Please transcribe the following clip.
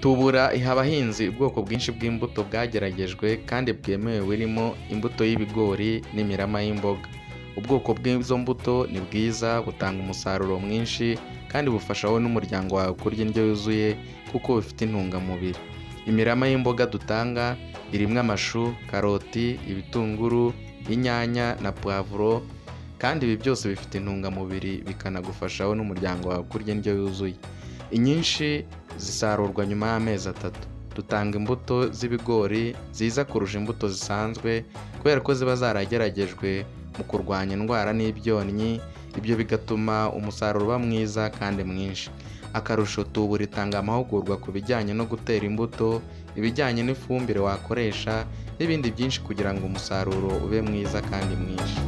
tubura iha abahinzi ubwoko bwinshi bw'imbuto bwageragejwe kandi bwemewe burimo imbuto y'ibigori n'imirama y'imboga ubwoko bw'izo mbuto ni bwiza butanga umusaruro mwinshi kandi bufasha wowe n'umuryango wawe kurya indyo yuzuye kuko bufite intungamubiri imirama y'imboga dutanga irimo amashu karoti ibitunguru inyanya na puwavuro kandi ibi byose bifite intungamubiri bikanagufasha wowe n'umuryango wawe kurya indyo yuzuye inyinshi zisarurwa nyuma y'amezi atatu dutanga imbuto z'ibigori ziza kurusha imbuto zisanzwe kubera ko ziba zarageragejwe mu kurwanya indwara n'ibyonnyi ibyo bigatuma umusaruro uba mwiza kandi mwinshi akarusho tubura itanga amahugurwa ku bijyanye no gutera imbuto ibijyanye n'ifumbire wakoresha n'ibindi byinshi kugira ngo umusaruro ube mwiza kandi mwinshi